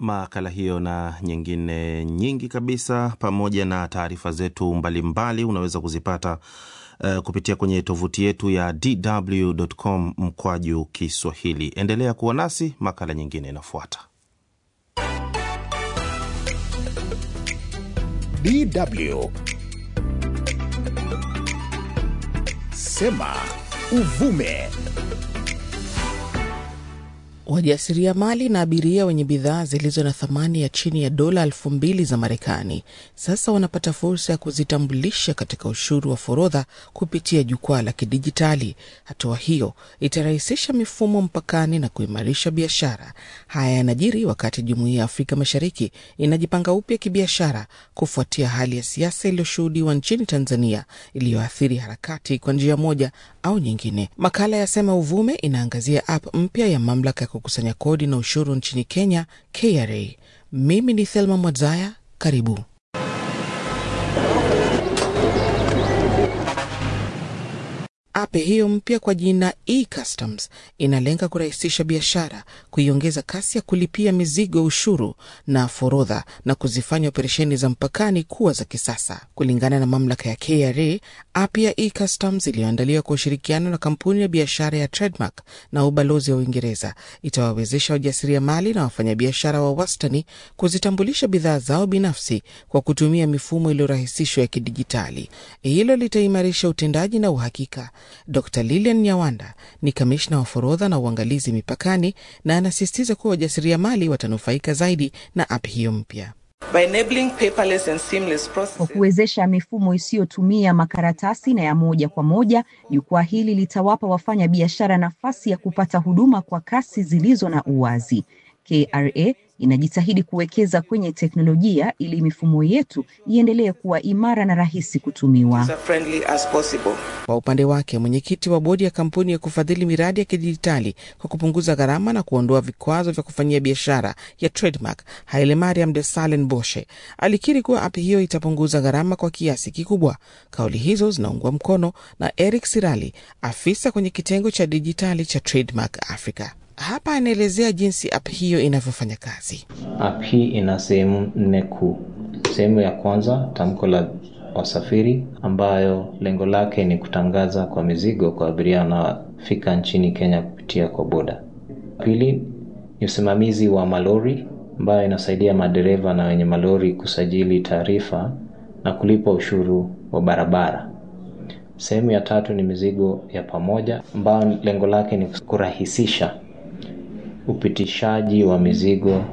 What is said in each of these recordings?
makala hiyo na nyingine nyingi kabisa, pamoja na taarifa zetu mbalimbali unaweza kuzipata uh, kupitia kwenye tovuti yetu ya dw.com mkwaju Kiswahili. Endelea kuwa nasi, makala nyingine inafuata. DW Sema Uvume. Wajasiriamali na abiria wenye bidhaa zilizo na thamani ya chini ya dola elfu mbili za Marekani sasa wanapata fursa ya kuzitambulisha katika ushuru wa forodha kupitia jukwaa la kidijitali. Hatua hiyo itarahisisha mifumo mpakani na kuimarisha biashara. Haya yanajiri wakati Jumuiya ya Afrika Mashariki inajipanga upya kibiashara kufuatia hali ya siasa iliyoshuhudiwa nchini Tanzania iliyoathiri harakati kwa njia moja au nyingine. Makala ya Sema Uvume inaangazia app mpya ya mamlaka ya kukusanya kodi na ushuru nchini Kenya, KRA. Mimi ni Thelma Mwadzaya, karibu. App hiyo mpya kwa jina e-Customs inalenga kurahisisha biashara, kuiongeza kasi ya kulipia mizigo, ushuru na forodha, na kuzifanya operesheni za mpakani kuwa za kisasa. Kulingana na mamlaka ya KRA, app ya e-Customs iliyoandaliwa kwa ushirikiano na kampuni ya biashara ya Trademark na ubalozi wa Uingereza itawawezesha wajasiriamali na wafanyabiashara wa wastani kuzitambulisha bidhaa zao binafsi kwa kutumia mifumo iliyorahisishwa ya kidijitali. Hilo litaimarisha utendaji na uhakika. Dr Lilian Nyawanda ni kamishna wa forodha na uangalizi mipakani na anasisitiza kuwa wajasiriamali watanufaika zaidi na app hiyo mpya. Kwa kuwezesha mifumo isiyotumia makaratasi na ya moja kwa moja, jukwaa hili litawapa wafanya biashara nafasi ya kupata huduma kwa kasi zilizo na uwazi. KRA inajitahidi kuwekeza kwenye teknolojia ili mifumo yetu iendelee kuwa imara na rahisi kutumiwa. Kwa upande wake, mwenyekiti wa bodi ya kampuni ya kufadhili miradi ya kidijitali kwa kupunguza gharama na kuondoa vikwazo vya kufanyia biashara ya Trademark, Haile Mariam de Salen Boshe alikiri kuwa app hiyo itapunguza gharama kwa kiasi kikubwa. Kauli hizo zinaungwa mkono na Eric Sirali, afisa kwenye kitengo cha dijitali cha Trademark Africa. Hapa anaelezea jinsi app hiyo inavyofanya kazi. App hii ina sehemu nne kuu. Sehemu ya kwanza, tamko la wasafiri, ambayo lengo lake ni kutangaza kwa mizigo kwa abiria wanaofika nchini Kenya kupitia kwa boda. Pili ni usimamizi wa malori, ambayo inasaidia madereva na wenye malori kusajili taarifa na kulipa ushuru wa barabara. Sehemu ya tatu ni mizigo ya pamoja, ambayo lengo lake ni kurahisisha upitishaji wa mizigo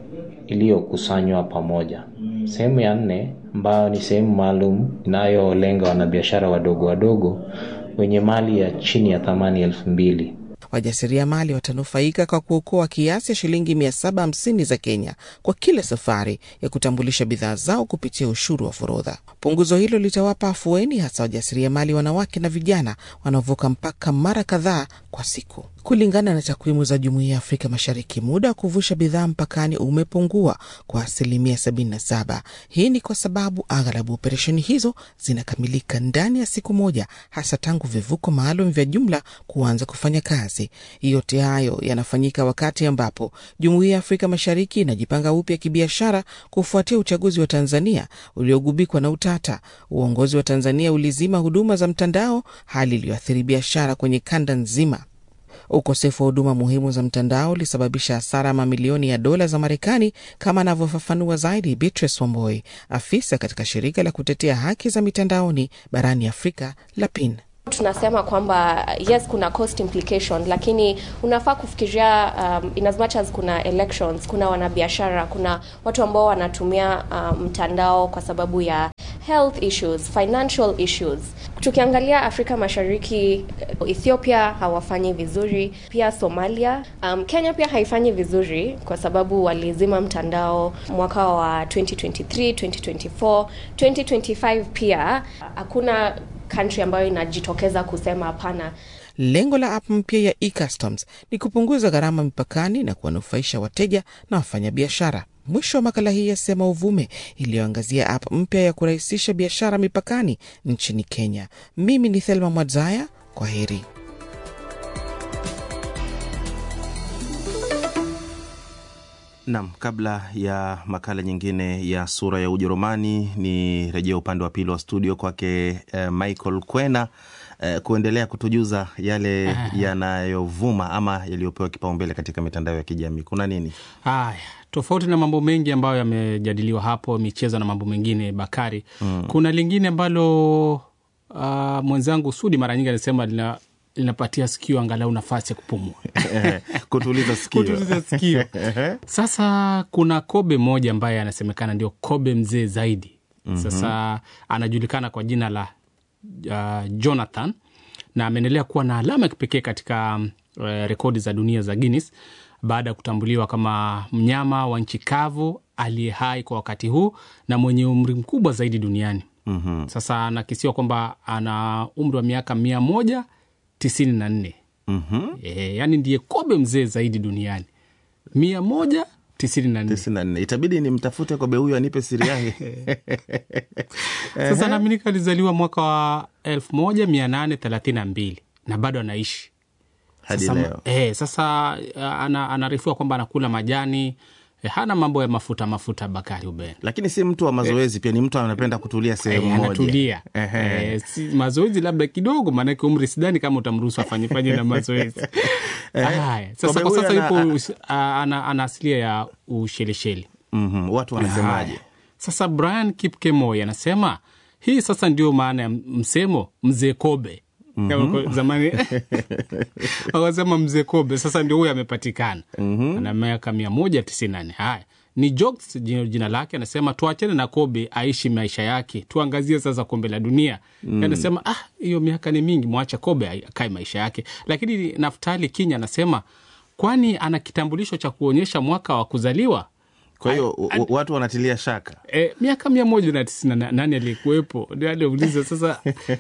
iliyokusanywa pamoja. Sehemu ya nne ambayo ni sehemu maalum inayolenga wanabiashara wadogo wadogo wenye mali ya chini ya thamani elfu mbili. Wajasiriamali watanufaika kwa kuokoa kiasi ya shilingi 750 za Kenya kwa kila safari ya kutambulisha bidhaa zao kupitia ushuru wa forodha. Punguzo hilo litawapa afueni hasa wajasiriamali wanawake na vijana wanaovuka mpaka mara kadhaa kwa siku. Kulingana na takwimu za Jumuiya ya Afrika Mashariki, muda wa kuvusha bidhaa mpakani umepungua kwa asilimia 77. Hii ni kwa sababu aghalabu operesheni hizo zinakamilika ndani ya siku moja, hasa tangu vivuko maalum vya jumla kuanza kufanya kazi. Yote hayo yanafanyika wakati ambapo Jumuiya ya Afrika Mashariki inajipanga upya kibiashara kufuatia uchaguzi wa Tanzania uliogubikwa na utata. Uongozi wa Tanzania ulizima huduma za mtandao, hali iliyoathiri biashara kwenye kanda nzima. Ukosefu wa huduma muhimu za mtandao ulisababisha hasara ya mamilioni ya dola za Marekani, kama anavyofafanua zaidi Beatrice Wamboi, afisa katika shirika la kutetea haki za mitandaoni barani Afrika la PIN. Tunasema kwamba yes, kuna cost implication, lakini unafaa kufikiria um, in as much as kuna elections, kuna wanabiashara, kuna watu ambao wanatumia um, mtandao kwa sababu ya health issues, financial issues. Tukiangalia Afrika Mashariki, Ethiopia hawafanyi vizuri, pia Somalia. Um, Kenya pia haifanyi vizuri kwa sababu walizima mtandao mwaka wa 2023, 2024, 2025 pia hakuna country ambayo inajitokeza kusema hapana. Lengo la app mpya ya eCustoms ni kupunguza gharama mipakani na kuwanufaisha wateja na wafanyabiashara. Mwisho wa makala hii ya Sema Uvume iliyoangazia app mpya ya kurahisisha biashara mipakani nchini Kenya. Mimi ni Thelma Mwadzaya, kwa heri. Nam, kabla ya makala nyingine ya sura ya Ujerumani, ni rejea upande wa pili wa studio kwake eh, Michael Kwena eh, kuendelea kutujuza yale yanayovuma ama yaliyopewa kipaumbele katika mitandao ya kijamii. Kuna nini? Haya, tofauti na mambo mengi ambayo yamejadiliwa hapo, michezo na mambo mengine, Bakari, mm. kuna lingine ambalo uh, mwenzangu Sudi mara nyingi anasema lina linapatia sikio angalau nafasi ya kupumua kutuliza sikio. kutuliza sikio. Sasa kuna kobe mmoja ambaye anasemekana ndio kobe mzee zaidi. Sasa anajulikana kwa jina la uh, Jonathan na ameendelea kuwa na alama ya kipekee katika uh, rekodi za dunia za Guinness baada ya kutambuliwa kama mnyama wa nchi kavu aliye hai kwa wakati huu na mwenye umri mkubwa zaidi duniani. Mhm. Sasa anakisiwa kwamba ana umri wa miaka mia moja tisini na nne Mhm. e, yani ndiye kobe mzee zaidi duniani mia moja tisini na nne tisini na nne. Itabidi nimtafute kobe huyu anipe siri yake. Sasa naaminika alizaliwa mwaka wa elfu moja mia nane thelathini na mbili na bado anaishi hadi sasa, leo. Eh, sasa uh, ana, anaarifiwa kwamba anakula majani eh, hana mambo ya mafuta mafuta. Bakari Ubeni Lakini si mtu wa mazoezi, pia ni mtu anapenda kutulia sehemu Eh, moja. anatulia Ehe. eh, si, mazoezi labda kidogo, maanake umri sidhani kama utamruhusu afanyefanye na mazoezi haya. Sasa Kobe kwa huyu sasa ana- yupo us- a- ana, ana asilia ya Ushelisheli. Mhm. Watu wanasemaje? Haya. Sasa Brian Kipkemoi anasema hii sasa ndio maana ya msemo mzee kobe Kama kwa zamani wakasema mzee kobe, sasa ndio huyo amepatikana ana miaka mia moja tisini na nne. Haya ni jokes jina, jina lake. Anasema tuachane na kobe aishi maisha yake, tuangazie sasa kombe la dunia. Anasema ah, hiyo miaka ni mingi, mwacha kobe akae maisha yake. Lakini Naftali Kinya anasema kwani ana kitambulisho cha kuonyesha mwaka wa kuzaliwa Kwa hiyo u- watu wanatilia shaka. E, miaka mia moja na tisini na nane aliyekuwepo ndio aliuliza. Sasa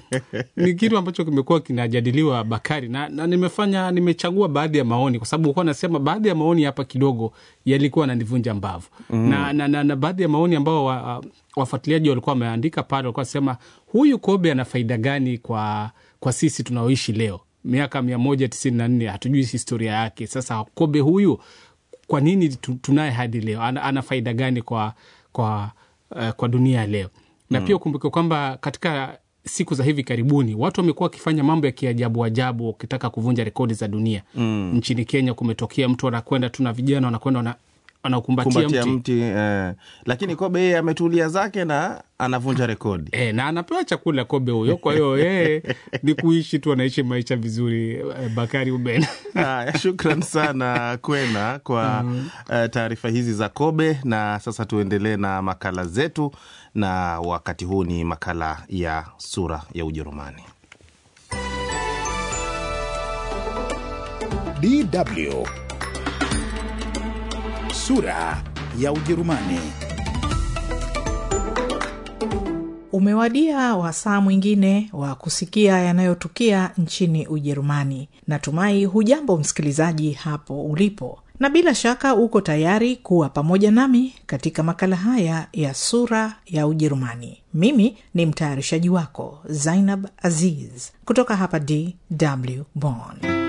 ni kitu ambacho kimekuwa kinajadiliwa Bakari, na, na nimefanya nimechagua baadhi ya maoni kwa sababu ukuwa nasema baadhi ya maoni hapa kidogo yalikuwa nanivunja mbavu mm. na, na, na, na baadhi ya maoni ambao wa, wafuatiliaji walikuwa wameandika pale, walikuwa nasema huyu kobe ana faida gani kwa, kwa sisi tunaoishi leo miaka mia moja tisini na nne hatujui historia yake. Sasa kobe huyu kwa nini tu- tunaye hadi leo? Ana, ana faida gani kwa, kwa, uh, kwa dunia ya leo? Na pia ukumbuke kwamba katika siku za hivi karibuni watu wamekuwa wakifanya mambo ya kiajabu ajabu wakitaka kuvunja rekodi za dunia. Nchini Kenya kumetokea mtu anakwenda tu na vijana wanakwenda wana- wanaukumbatia kumbatia mti, mti eh. Lakini kobe yeye ametulia zake na anavunja rekodi. E, na anapewa chakula kobe huyo. Kwa hiyo yeye ni kuishi tu, anaishi maisha vizuri. eh, Bakari Uben. Haya, shukran sana Kwena kwa eh, taarifa hizi za kobe. Na sasa tuendelee na makala zetu, na wakati huu ni makala ya sura ya Ujerumani. DW sura ya Ujerumani. Umewadia wasaa mwingine wa kusikia yanayotukia nchini Ujerumani. Natumai hujambo msikilizaji hapo ulipo, na bila shaka uko tayari kuwa pamoja nami katika makala haya ya sura ya Ujerumani. Mimi ni mtayarishaji wako Zainab Aziz kutoka hapa DW Bonn.